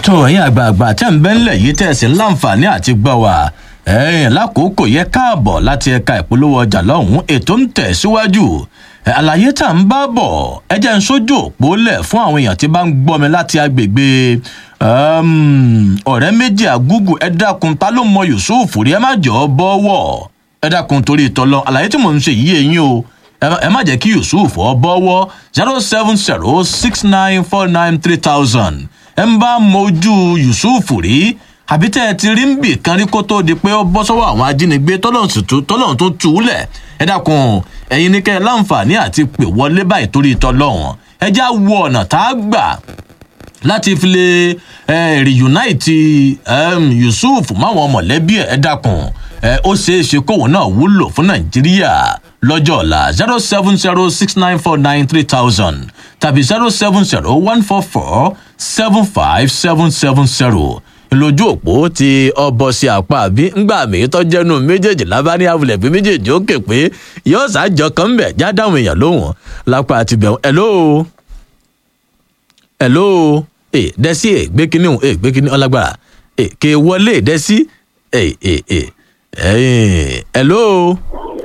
tó ẹ̀yin àgbààgbà tẹ́ ń bẹ́ńlẹ̀ yìí tẹ̀sí láǹfààní àti gbọ́ wa ẹ̀yìn lákòókò yẹ káàbọ̀ láti ẹ̀ka ìpolówó ọjà lọ́hùn-ún ètò ń tẹ̀ síwájú àlàyé tá à ń bá bọ̀ ẹ jẹ́ ń sójú òpó lẹ̀ fún àwọn èèyàn tí bá ń gbọ́ mi láti agbègbè ọ̀rẹ́ méjì àgúgù ẹ dákun ta ló mọ yusuf rí ẹ má jọ ọ bọ́wọ́ ẹ dákun torí ìtọ́lọ àlàyé tí mò ń ṣe yìí eyín o ẹ má jẹ́ kí yusuf ọ bọ́wọ́ zero seven zero six nine four nine three thousand ẹ ń bá mojú yusuf rí àbí tẹ́ ẹ ti rí ń bì kan rí kó tó di pé ó bọ́ sọ́wọ́ àwọn ajínigbé tọ́lọ́run tó tú u lẹ̀ ẹ dákun ẹ̀yin ní kẹ́ ẹ láǹfààní àti pè wọlé báyìí torí tọ́lọ́run ẹ já wo ọ̀nà tá a gbà láti fi lè reunite um, yusuf máwọn mọ̀lẹ́bí ẹ̀ dákun ó ṣeé ṣe kóun náà wúlò fún nàìjíríà lọ́jọ́ ọ̀la zero seven zero six nine four nine three thousand tàbí zero seven zero one four four seven five seven seven zero lójú òpó tí ọbọ sí apá àbí ńgbà mi tọjẹnu méjèèjì lábárí àwùlẹ̀ bí méjèèjì ó kè pé yóò ṣàjọ kan ń bẹ̀ já dáhùn èèyàn lóhùn lápá àti bẹ̀rù hello hello ẹ dẹ́sí ẹ gbé kínní ẹ gbé kínní ọlágbára ẹ kè wọlé dẹ́sí ẹ ẹ ẹ ẹ hello.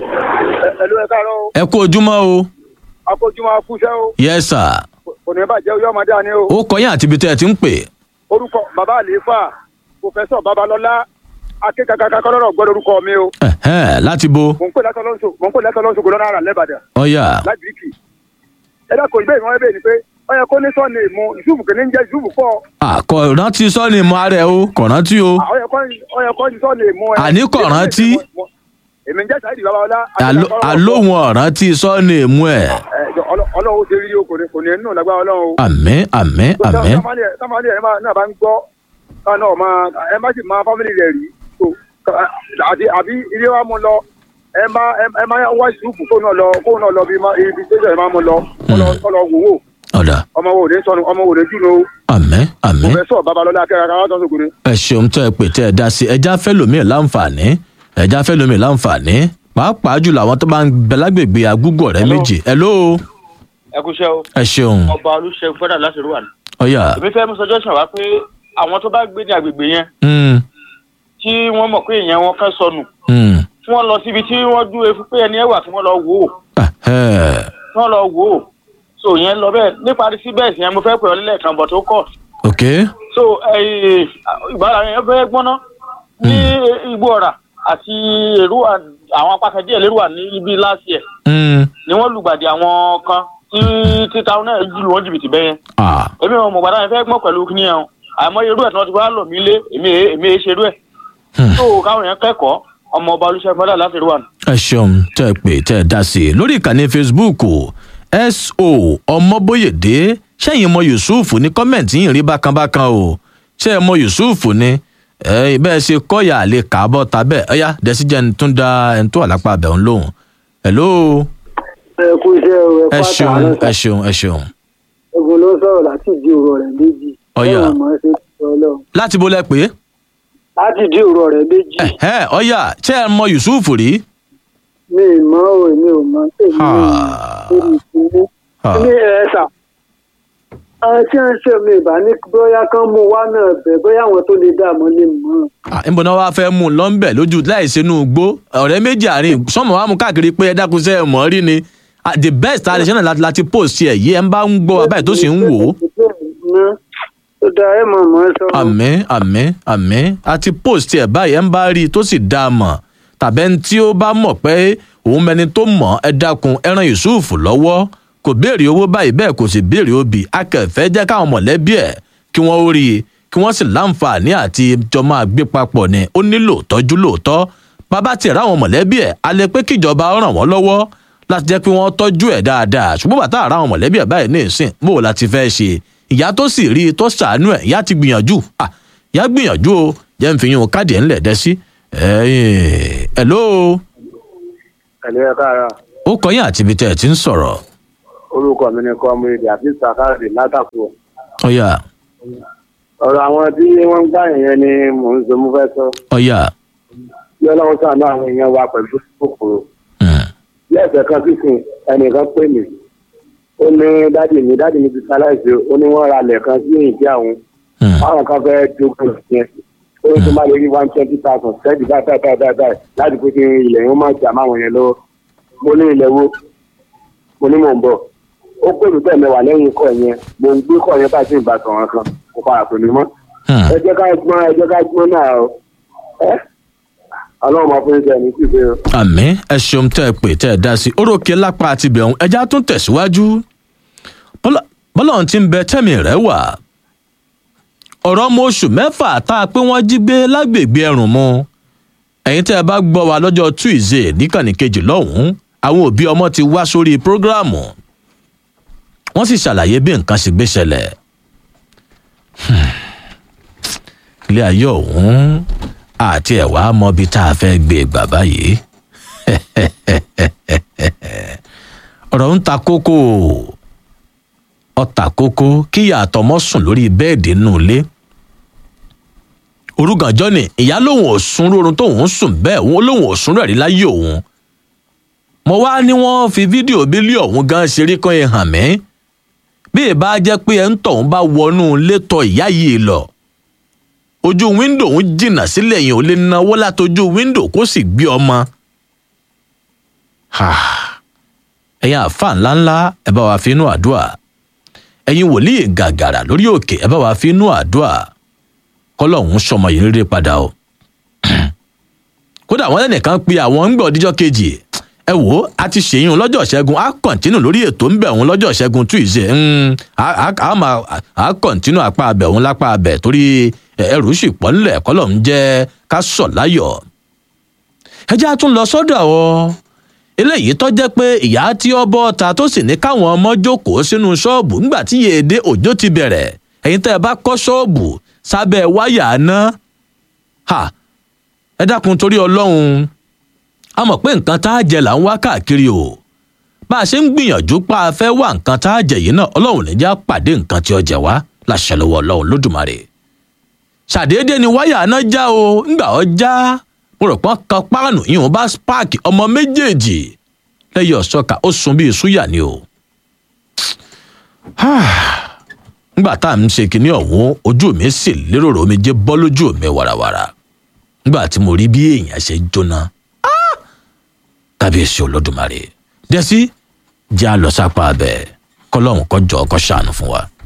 ẹ̀lú ẹ káàárọ̀ o. ẹ kú ojúmọ́ o. akójúmọ́ akúṣẹ́ o. yes sir. kò ní bàjẹ́ oyè ọmọdé àní o. ó kọyìn àti ibi tẹ́ ẹ ti ń pè. orúkọ bàbá àlééfà pòfẹ́sọ̀ babalọ́lá akékakaka kọ́lọ́rọ̀ gbọ́dọ̀ orúkọ mi o. ẹ̀hẹ́n, láti bo. mò ń pè látọ̀ lọ́sọ̀ mò ń pè látọ̀ lọ́sọ̀ gbọ́dọ̀ náírà lẹ́bàdàn ọ̀yà lágbègbè. ẹ dákun ìbéèrè wọn bẹ́ẹ̀ ni pé ó yẹ kó ní sọ́ọ̀nì mu yusuf kìíní ń jẹ́ yusuf pọ̀ àkọ rántí sọ́ọ̀nì mọ́ ara ẹ̀ o kò rántí o. ó yẹ kó ó yẹ kó ní sọ́ọ̀nì mu ẹ. Àní kò rántí. èmi ń jẹ́ sáyidì babalọ́lá. Àló- àlóhùn ọ̀rántí sọ́ọ̀nì mú ẹ̀. ọlọ́run ó ṣe rí o kò ní kò ní nínú lágbára ọlọ́run o. àmín àmín àmín. sáfàlì ẹ̀ náà bá ń gbọ́ káwọn náà máa ẹ má sì máa fámìlì rẹ̀ rí so ká- àti àbí ilé wa mú lọ ẹ má ẹ má wá ìṣùkú kó náà lọ kó náà lọ bí má- ibi tẹ́sán ẹ má mú lọ kó lọ- kó lọ wò wò ọ̀dà ọmọ wo ò ní sọnù ọmọ wo ò ní jùlọ o àmín àmín. pòfẹ́sọ̀ babalọ́lá akẹ́kọ̀ọ́ káwọn tó ń sọkùnrin. ẹ ṣeun tẹ́ ẹ pè tẹ́ ẹ dá sí ẹja fẹ́ lómi láǹfààní ẹja fẹ́ lómi láǹfààní pàápàá jùlọ àwọn tó bá ń bẹ lágbègbè agúgù ọ̀rẹ́ Hello. méjì ẹ ló ẹ kú iṣẹ́ o ẹ ṣeun ọba olùṣègùn fẹ́dà láti rúwà ní. ọ̀yà èmi fẹ́ mú suggestion wá pé àwọn tó bá gbé ní agbègbè yẹn mm, tí wọ́n mọ̀ pé èèyàn wọn fẹ́ sọnù mm, kí wọ́n lọ síbi tí wọ́n dúró fún pé ẹni ẹ wà kí wọ́n lọ wò ó ẹhẹ́, kí wọ́n lọ wò ó so yẹn lọ bẹ́ẹ̀ níparí sí bẹ́ẹ̀ sì yẹn mo fẹ́ pè ọ́ lẹ́ẹ̀kan bọ̀ tó kọ̀ ok so ìgbàlá yẹn fẹ́ gbọ́ná ní igbó ọ̀rà àti èrúwà àwọn apákan díẹ̀ lérúwà ní ibi last year mm, ni wọ́n lùgbàdì àwọn kan tí títa náà jù lù wọ́n jìbìtì bẹ́yẹn ah, èmi ò mọ̀ gbàdá yẹn fẹ́ gbọ́n pẹ̀lú kíní ẹ̀ àmọ́ irú ẹ̀ tí wọ́n ti wá lò mí lé èmi èé- èmi èé ṣe irú ẹ̀ Hmm. tó káwọn yẹn kẹ́kọ̀ọ́ ọmọ ọba olùṣègùn fẹ́dà láti rúwà ní. ẹ ṣeun tẹ́ ẹ pè tẹ́ ẹ dá sí i lórí ìkànnì facebook so ọmọbóyèdé ṣẹ́yìn mọ yusuf ní kọ́mẹ̀ntì yìí rí bákanbákan o ṣé ẹ mọ yusuf ni ẹ bẹ́ẹ̀ ṣe kọ́yà lè kà á bọ́ ta bẹ́ẹ̀ ọ̀yá dẹ́síjẹ́ tún da ẹni tó wà lápá abẹ́ òun lóhùn hello ẹ kú iṣẹ́ o ẹ ṣeun ẹ ṣeun ẹ ṣeun ẹ̀gbọ́n ló sọ̀rọ̀ láti di òrò rẹ̀ méjì Ọ̀yà. Ọlọ́run mọ̀ ẹ́ ṣe ti ọlọ́run láti bó lẹ pé láti di òrò rẹ̀ méjì ẹ ọ̀yá ṣé ẹ mọ yusuf rí mi ì mọ̀ o èmi ò mọ̀ tèmi Ha. lórí ìpínlẹ̀ Ha. ní ẹ̀ẹ́sà àwọn tí wọ́n ń ṣe mi ìbá ní bóyá kán mú wá náà bẹ̀ bóyá àwọn tó lè dààmú lè mọ̀ Ah, níbo náà wàá fẹ́ mú un lọ́nbẹ̀ lójú láìsí inú igbó ọ̀rẹ́ méjì àárín sọ́mọ̀ wàá mú káàkiri pé ẹ dákun sẹ́ ẹ mọ̀ rí ni Ah, the best àdìsẹ́ náà láti láti post ẹ̀ yìí ẹ ń bá ń gbọ́ wa báyìí tó sì ń wò ó ó dáa ẹ mọ̀ mọ́ sọ àmín àmín àmín àti post ẹ̀ báyìí ẹ ń bá rí i tó sì dá a mọ̀ tàbí ẹni tí ó bá mọ̀ pé òun mẹni tó mọ̀ ẹ dákun ẹ ran yusuf lọ́wọ́ kò béèrè owó báyìí bẹ́ẹ̀ kò sì béèrè obì akẹ́fẹ́ jẹ́ káwọn mọ̀lẹ́bí ẹ̀ kí wọ́n ó rí i kí wọ́n sì láǹfààní àti jọ máa gbé papọ̀ ni ó nílò tọ́jú lóòótọ́ bàbá tiẹ̀ ráwọn mọ̀lẹ́bí ẹ̀ a lè pé kíjọba ó ràn wọ́n lọ́wọ́ láti jẹ́ pé wọ́n tọ́jú ẹ̀ dáadáa ṣùgbọ́n bàtà àràwọn mọ̀lẹ́bí ẹ̀ báyìí ní ìsìn bó o láti fẹ́ ṣe ìyá tó sì rí i tó ṣàánú ẹ̀ ìyá ti gbìyànjú Ah, ìyá gbìyànjú o jẹ́ ń fi yún káàdì ẹ̀ ńlẹ̀ dẹ́ sí ẹ̀ ló ẹ̀lú ẹ káàárọ̀ ó kọyìn àti ibi tẹ́ ẹ ti ń sọ̀rọ̀ orúkọ mi ni kọ́mírèdì àti sàkáàdì látàkùn ọ̀yà ọ̀rọ̀ àwọn tí wọ́n ń gbà yẹn ni mò ń sọ mo fẹ́ sọ ọ̀yà bí ọlọ́run sàánú àwọn èèyàn wa pẹ̀lú kòkòrò mm, lẹ́ẹ̀fẹ̀ kan sísìn ẹnìkan pè mí ó ní dádì mi dádì mi ti ṣaláìsí ó ní wọ́n ra lẹ̀ kan sí ìdí àwọn Hmm. àwọn kan fẹ́ dogun yẹn ó tó má lè rí one twenty thousand sẹ́ẹ̀dì báyìí báyìí báyìí báyìí láti pé kí ilẹ̀ yẹn má jà máwọn yẹn lọ́wọ́ mo ní ilẹ̀ wo mo ní mò ń bọ̀ ó pè mí bẹ́ẹ̀ mẹ́wàá lẹ́yìn ikọ̀ yẹn mo ń gbé kọ̀ yẹn bá sí ìgbà sọ̀rọ̀ kan kò padà pè mí mọ́ Hmm. ẹ jẹ́ ká gbọ́n ẹ jẹ́ ká gbọ́n náà o ẹ́ ọlọ́run máa fún iṣẹ́ ní síbi o. àmì ẹ ṣeun tẹ́ ẹ pè tẹ́ ẹ dá sí orókè lápá àti bẹ̀rùn ẹja tún tẹ̀síwájú Bọ́lá- bọ́lá ti ń bẹ tẹ́mi rẹ̀ wà ọ̀rọ̀ ọmọ oṣù mẹ́fà tá a pé wọ́n jí gbé lágbègbè ẹrùn mu ẹ̀yin tẹ́ ẹ bá gbọ́ wa lọ́jọ́ tuesday níkànnì kejì lọ́hùn-ún àwọn òbí ọmọ ti wá sórí prógráàmù wọ́n sì ṣàlàyé bí nǹkan ṣe gbé ṣẹlẹ̀ Hmm. ilé ayé ọ̀hún àti ẹ̀wà mọbi tá a fẹ́ gbé gbà báyìí ọ̀rọ̀ ń ta kókó ọ̀tà kókó kíyà àtọmọ sùn lórí bẹ́ẹ̀dì nínú ilé orúgànjọ́ ni ìyá lòun ò sùn rórun tóun ń sùn bẹ́ẹ̀ òun lòun ò sùn rẹ̀ rí láyé òun mo wá ní wọ́n fi fídíò bílí ọ̀hún gan ṣeré kan yẹn hàn mí bí ìbá jẹ́ pé ẹ̀ ń tọ̀hún bá wọnú létọ̀ ìyá yìí lọ ojú wíńdò ń jìnnà sílẹ̀ yẹn ò lè náwó látojú wíńdò kó sì gbé ọmọ. Ha. ẹ̀yin àfa ńláńlá ẹ bá wa fi inú àdúrà ẹ̀yin wòlíì gàgàrà lórí òkè ẹ bá wa fi inú àdúrà kọ́lọ́hún sọmọ yìí rere padà o. kódà wọn lẹ́nìkan pe àwọn ń gbọ́ ọdíjọ́ kejì ẹ wò ó a ti ṣèyún lọ́jọ́ ṣẹ́gun á kọ̀ǹtínù lórí ètò ń bẹ̀ òun lọ́jọ́ ṣẹ́gun tuesday ń á máa á kọ̀ǹtínù apá abẹ̀ òun lápá abẹ̀ torí ẹrù sì pọ̀ ńlẹ̀ kọ́lọ̀ ń jẹ́ ká sọ̀ láyọ̀. ẹ jẹ́ a tún lọ sọ́dọ̀ ọ eléyìí tó jẹ́ pé ìyá tí ó bọ́ ta tó sì ní káwọn ọmọ jókòó sínú ṣọ́ọ̀bù nígbà tí yèèdè òjò ti bẹ̀rẹ̀ ẹ̀yin tẹ́ ẹ bá kọ́ ṣọ́ọ̀bù sábẹ́ wáyà náà ha ẹ dákun torí ọlọ́run a mọ̀ pé nǹkan tá a jẹ là ń wá káàkiri o bá a ṣe ń gbìyànjú pa a fẹ́ wá nǹkan tá a jẹ yìí náà ọlọ́run ní já pàdé nǹkan tí ó jẹ wá láṣẹ lọ́wọ́ ọlọ́run lódùmarè ṣàdédé ni wáyà náà já o ńgbà ọ já mo rò pọ́n kan páànù ìhùn bá spark ọmọ méjèèjì lẹ́yìn ọ̀ṣọ́ka ó sun bíi súyà ni o. nígbà tá à ń ṣe kinní ọ̀hún ojú mi sì lérò omi jẹ́ bọ́ lójú mi wàràwàrà nígbà tí mo rí bí èèyàn ṣe jóná kábíyèsí olódùmarè dẹ́sí jẹ́ àlọ́sápá abẹ kọ́lọ́hún kọjọ́ kọ́ ṣàánú fún wa.